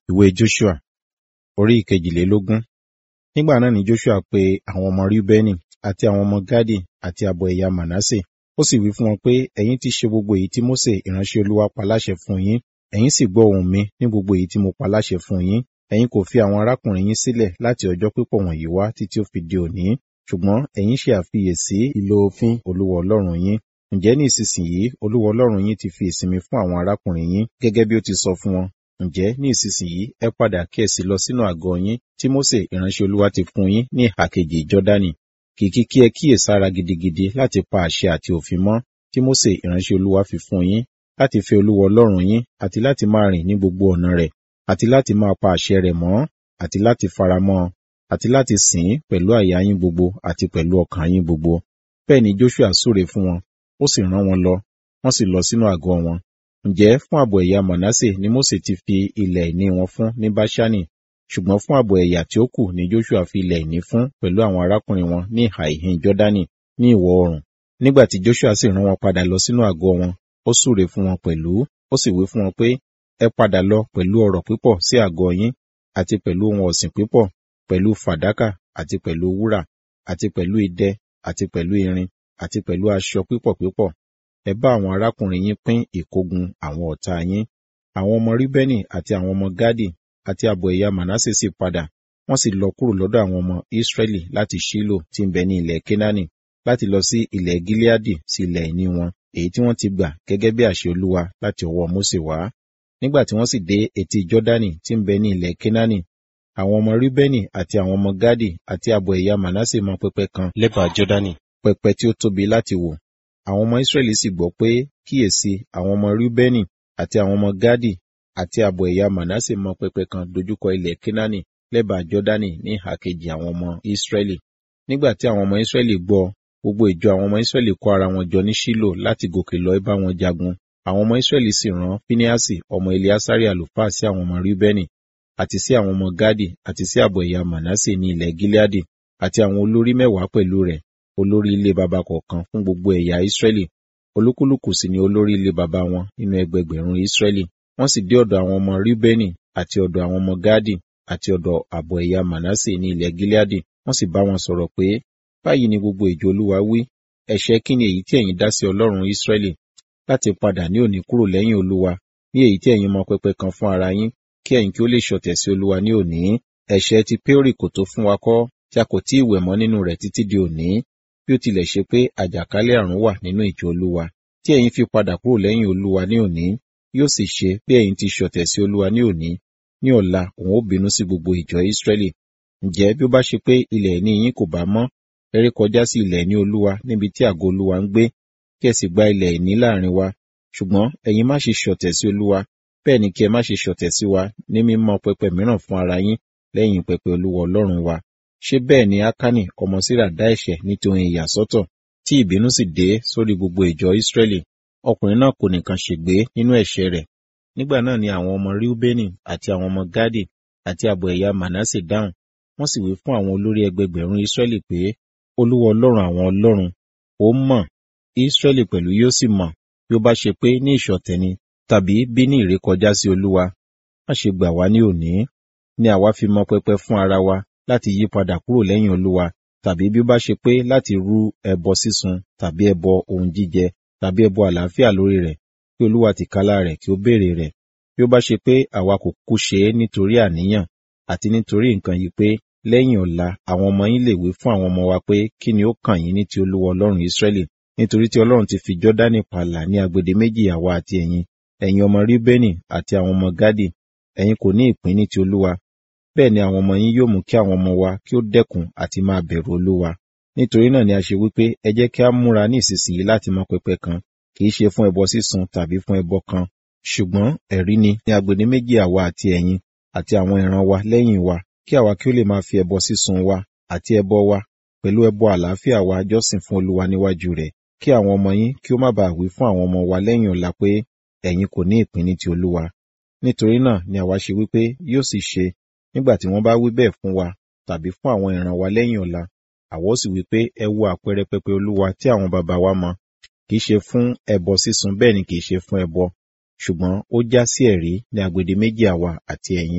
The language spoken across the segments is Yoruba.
ìwé Joshua orí ìkejìlélógún. Nígbà náà ni Joshua pe àwọn ọmọ Rúbẹ́nì àti àwọn ọmọ Gádì àti ààbọ̀ ẹ̀yà Mànásè. Ó sì wí fún wọn pé, ẹ̀yin ti ṣe gbogbo èyí tí Mósè ìránṣẹ́ Olúwa pa láṣẹ fún yín. Ẹ̀yin sì gbọ́ ohùn mi ní gbogbo èyí tí mo pa láṣẹ fún yín. Ẹ̀yin kò fi àwọn arákùnrin yín sílẹ̀ láti ọjọ́ pípọ̀ wọ̀nyí wá títí ó fi di òní. Ṣùgbọ́n ẹ̀yin ṣe àfiyèsí ìlò òfin Olúwa Ọlọ́run yín. Ǹjẹ́ ní ìsinsìnyí Olúwa Ọlọ́run yín ti fi ìsinmi fún àwọn arákùnrin yín gẹ́gẹ́ bí ó ti sọ fún wọn. Ǹjẹ́ ní ìsinsìnyí ẹ padà kí ẹ sì lọ sínú àgọ́ yín tí Mósè ìránṣẹ́ Olúwa ti fún yín ní ìhà kejì Jọ́dánì. Kìkì kí ẹ kíyèsára gidigidi láti pa àṣẹ àti òfin mọ́ tí Mósè ìránṣẹ́ Olúwa fi fún yín láti fẹ́ Olúwa Ọlọ́run yín àti láti máa rìn ní gbogbo ọ̀nà rẹ̀ àti láti máa pa àṣẹ rẹ̀ mọ́ àti láti faramọ́ àti láti sìn ín pẹ̀lú àyà yín gbogbo àti pẹ̀lú ọkàn yín gbogbo. Bẹ́ẹ̀ ni Joshua súre fún wọn, ó sì rán wọn lọ, wọ́n sì lọ sínú àgọ́ wọn. Ǹjẹ́ fún ààbọ̀ ẹ̀yà Manasse ni Mósè ti fi ilẹ̀ ìní wọn fún ní Báṣánì, ṣùgbọ́n fún ààbọ̀ ẹ̀yà tí ó kù ni Joshua fi ilẹ̀ ìní fún pẹ̀lú àwọn arákùnrin wọn ní ìhà ìhín Jọ́dánì ní ìwọ̀ oòrùn. Nígbà tí Joshua sì rán wọn padà lọ sínú àgọ́ wọn, ó súre fún wọn pẹ̀lú, ó sì wí fún wọn pé, ẹ padà lọ pẹ̀lú ọrọ̀ pípọ̀ sí àgọ́ yín, àti pẹ̀lú ohun ọ̀sìn pípọ̀, pẹ̀lú fàdákà, àti pẹ̀lú wúrà, àti pẹ̀lú idẹ, àti pẹ̀lú irin, àti pẹ̀lú aṣọ pípọ̀ pípọ̀. Ẹ bá àwọn arákùnrin yín pín ìkógun àwọn ọ̀tá yín. Àwọn ọmọ Ríbẹ́nì àti àwọn ọmọ Gádì àti ààbọ̀ ẹ̀yà Mànásè sì padà, wọ́n sì lọ kúrò lọ́dọ̀ àwọn ọmọ Ísírẹ́lì láti Ṣílò tí ń bẹ ní ilẹ̀ Kénáánì, láti lọ sí ilẹ̀ Gíleádì sí ilẹ̀ ìní wọn, èyí tí wọ́n ti gbà gẹ́gẹ́ bí àṣẹ Olúwa láti ọwọ́ Mósè wá. Nígbà tí wọ́n sì dé etí Jọ́dánì tí ń bẹ ní ilẹ̀ Kénáánì, àwọn ọmọ Ríbẹ́nì àti àwọn ọmọ Gádì àti ààbọ̀ ẹ̀yà Mànásè mọ pẹpẹ kan lẹ́bàá Jọ́dánì, pẹpẹ tí ó tóbi láti wò. Àwọn ọmọ Ísírẹ́lì sì gbọ́ pé kíyèsí àwọn ọmọ Ríbẹ́nì àti àwọn ọmọ Gádì àti ààbọ̀ ẹ̀yà Mànásè mọ pẹpẹ kan dojúkọ ilẹ̀ Kénáánì lẹ́bàá Jọ́dánì ní ìhà kejì àwọn ọmọ Ísírẹ́lì. Nígbà tí àwọn ọmọ Ísírẹ́lì gbọ́, gbogbo ìjọ àwọn ọmọ Ísírẹ́lì kó ara wọn jọ ní Ṣílò láti gòkè lọ bá wọn jagun. Àwọn ọmọ Ísírẹ́lì sì rán Fíníásì ọmọ Eleasari àlùfáà sí àwọn ọmọ Ríbẹ́nì àti sí àwọn ọmọ Gádì àti sí ààbọ̀ ẹ̀yà Mànásè ní ilẹ̀ Gileadi àti àwọn olórí mẹ́wàá pẹ̀lú rẹ̀, olórí ilé baba kọ̀ọ̀kan fún gbogbo ẹ̀yà Ísírẹ́lì. Olúkúlùkù sì ni olórí ilé baba wọn nínú ẹgbẹgbẹ̀rún Ísírẹ́lì. Wọ́n sì dé ọ̀dọ̀ àwọn ọmọ Ríbẹ́nì àti ọ̀dọ̀ àwọn ọmọ Gádì àti ọ̀dọ̀ ààbọ̀ ẹ̀yà Mànásè ní ilẹ̀ Gileadi. Wọ́n sì bá wọn sọ̀rọ̀ pé, báyìí ni gbogbo ìjọ Olúwa wí, ẹ̀ṣẹ̀ kí ni èyí tí ẹ̀yin dá sí Ọlọ́run Ísírẹ́lì láti padà ní òní kúrò lẹ́yìn Olúwa ní èyí tí ẹ̀yin mọ pẹpẹ kan fún ara yín kí ẹ̀yin kí ó lè ṣọ̀tẹ̀ sí Olúwa ní òní. Ẹ̀ṣẹ̀ ti Péórì kò tó fún wa kọ́ tí a kò tí ì wẹ̀ mọ́ nínú rẹ̀ títí di òní, bí ó tilẹ̀ ṣe pé àjàkálẹ̀ àrùn wà nínú ìjọ Olúwa. Tí ẹ̀yin fi padà kúrò lẹ́yìn Olúwa ní òní, yóò sì ṣe bí ẹ̀yin ti ṣọ̀tẹ̀ sí Olúwa ní òní, ní ọ̀la òun ó bínú sí gbogbo ìjọ Ísírẹ́lì. Ǹjẹ́ bí ó bá ṣe pé ilẹ̀ ìní yín kò bá mọ́, ẹ ré kọjá sí ilẹ̀ ìní Olúwa níbi tí àgọ́ Olúwa ń gbé, kí ẹ sì gba ilẹ̀ ìní láàrin wa. Ṣùgbọ́n ẹ̀yin má ṣe ṣọ̀tẹ̀ sí Olúwa, bẹ́ẹ̀ ni kí ẹ má ṣe ṣọ̀tẹ̀ sí wa ní mímọ́ pẹpẹ mìíràn fún ara yín lẹ́yìn pẹpẹ Olúwa Ọlọ́run wa. Ṣé bẹ́ẹ̀ ni Ákánì ọmọ Sírà dá ẹ̀ṣẹ̀ nítorí ìyàsọ́tọ̀ tí ìbínú sì dé sórí gbogbo ìjọ Ísírẹ́lì? Ọkùnrin náà kò nìkan ṣègbé nínú ẹ̀ṣẹ̀ rẹ̀. Nígbà náà ni àwọn ọmọ Ríúbẹ́nì àti àwọn ọmọ Gádì àti ààbọ̀ ẹ̀yà Mànásè dáhùn. Wọ́n sì wí fún àwọn olórí ẹgbẹgbẹ̀rún Ísírẹ́lì pé, Olúwa Ọlọ́run àwọn ọlọ́run, ó mọ̀, Ísírẹ́lì pẹ̀lú yóò sì mọ̀, bí ó bá ṣe pé ní ìṣọ̀tẹ̀ ni, tàbí bí ní ìrékọjá sí Olúwa. Má ṣe gbà wá ní òní, ni àwa fi mọ pẹpẹ fún ara wa láti yí padà kúrò lẹ́yìn Olúwa, tàbí bí ó bá ṣe pé láti rú ẹbọ sísun tàbí ẹbọ ohun jíjẹ tàbí ẹbọ àlàáfíà lórí rẹ̀, kí Olúwa tìkálà rẹ̀ kí ó béèrè rẹ̀. Bí ó bá ṣe pé àwa kò kú ṣe é nítorí àníyàn àti nítorí nǹkan yìí pé lẹ́yìn ọ̀la àwọn ọmọ yín lè wí fún àwọn ọmọ wa pé kí ni ó kàn yín ní ti Olúwa Ọlọ́run Ísírẹ́lì, nítorí tí Ọlọ́run ti fi Jọ́dánì pààlà ní agbede méjì àwa àti ẹ̀yin, ẹ̀yin ọmọ Ríbẹ́nì àti àwọn ọmọ Gádì, ẹ̀yin kò ní ìpín ní ti Olúwa. Bẹ́ẹ̀ ni àwọn ọmọ yín yóò mú kí àwọn ọmọ wa kí ó dẹ́kun àti máa bẹ̀rù Olúwa. Nítorí náà ni a ṣe wí pé ẹ jẹ́ kí a múra ní ìsinsìnyí láti mọ pẹpẹ kan, kì í ṣe fún ẹbọ sísun tàbí fún ẹbọ kan, ṣùgbọ́n ẹ̀rí ni ní agbede méjì àwa àti ẹ̀yin àti àwọn ìran wa lẹ́yìn wa, kí àwa kí ó lè máa fi ẹbọ sísun wa àti ẹbọ wa pẹ̀lú ẹbọ àlàáfíà wa jọ́sìn fún Olúwa níwájú rẹ̀, kí àwọn ọmọ yín kí ó má baà wí fún àwọn ọmọ wa lẹ́yìn ọ̀la pé ẹ̀yin kò ní ìpín ní ti Olúwa. Nítorí náà ni àwa ṣe wí pé yóò sì ṣe nígbà tí wọ́n bá wí bẹ́ẹ̀ fún wa tàbí fún àwọn ìran wa lẹ́yìn ọ̀la, àwa ó sì wí pé ẹ wo àpẹẹrẹ pẹpẹ Olúwa tí àwọn baba wa mọ, kì í ṣe fún ẹbọ sísun bẹ́ẹ̀ ni kì í ṣe fún ẹbọ, ṣùgbọ́n ó já sí ẹ̀rí ní agbede méjì àwa àti ẹ̀yin.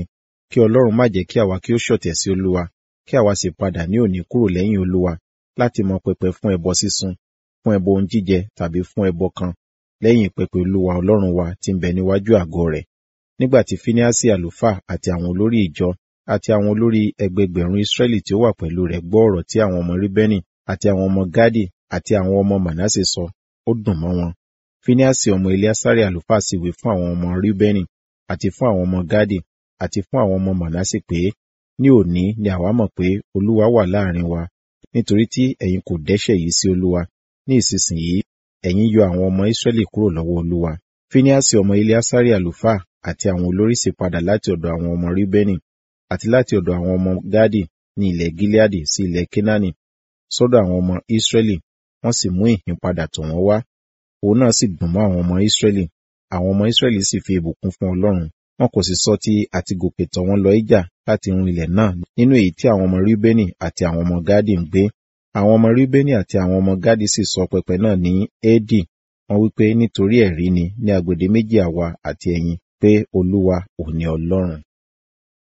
kí ọlọ́run má jẹ́ kí àwa kí ó ṣọ̀tẹ̀ sí olúwa kí àwa sì padà ní òní kúrò lẹ́yìn olúwa láti mọ pẹpẹ fún ẹbọ sísun fún ẹbọ ohun jíjẹ tàbí fún ẹbọ kan lẹ́yìn pẹpẹ olúwa ọlọ́run wa tí ń bẹ níwájú àgọ́ rẹ̀ nígbà tí fíníásì àlùfáà àti àwọn olórí ìjọ àti àwọn olórí ẹgbẹgbẹ̀rún israẹli tí ó wà pẹ̀lú rẹ̀ gbọ́ ọ̀rọ̀ tí àwọn ọmọ ríbẹ́nì àti àwọn ọmọ gádì àti àwọn ọmọ mànásè sọ ó dùn mọ́ wọn fíníásì ọmọ eliasari àlùfáà sì wí fún àwọn ọmọ ríbẹ́nì àti fún àwọn ọmọ gádì àti fún àwọn ọmọ mànásè pé ní òní ni àwa mọ̀ pé olúwa wà láàrin wa nítorí tí ẹ̀yin kò dẹ́ṣẹ̀ yìí sí olúwa ní ìsinsìnyí ẹ̀yin yọ àwọn ọmọ israẹli kúrò lọ́wọ́ olúwa fíníásì ọmọ eliasari àlùfáà àti àwọn olórí sì padà láti ọ̀dọ̀ àwọn ọmọ ríbẹ́nì àti láti ọ̀dọ̀ àwọn ọmọ gádì ní ilẹ̀ gileadi sí ilẹ̀ kenani sọ́dọ̀ àwọn ọmọ israẹli wọ́n sì mú ìhìn padà tọ̀ wọ́n wá òun náà sì dùn mọ́ àwọn ọmọ israẹli àwọn ọmọ israẹli sì fi ìbùkún fún ọlọ́run wọn kò sì sọ ti àti gòkè tọ̀ wọ́n lọ ìjà láti run ilẹ̀ náà nínú èyí tí àwọn ọmọ ríbẹ́nì àti àwọn ọmọ gádì ń gbé àwọn ọmọ ríbẹ́nì àti àwọn ọmọ gádì sì sọ pẹpẹ náà ní éèdì wọ́n wípé nítorí ẹ̀rí ni ní agbede méjì àwa àti ẹ̀yin pé olúwa ò ní ọlọ́run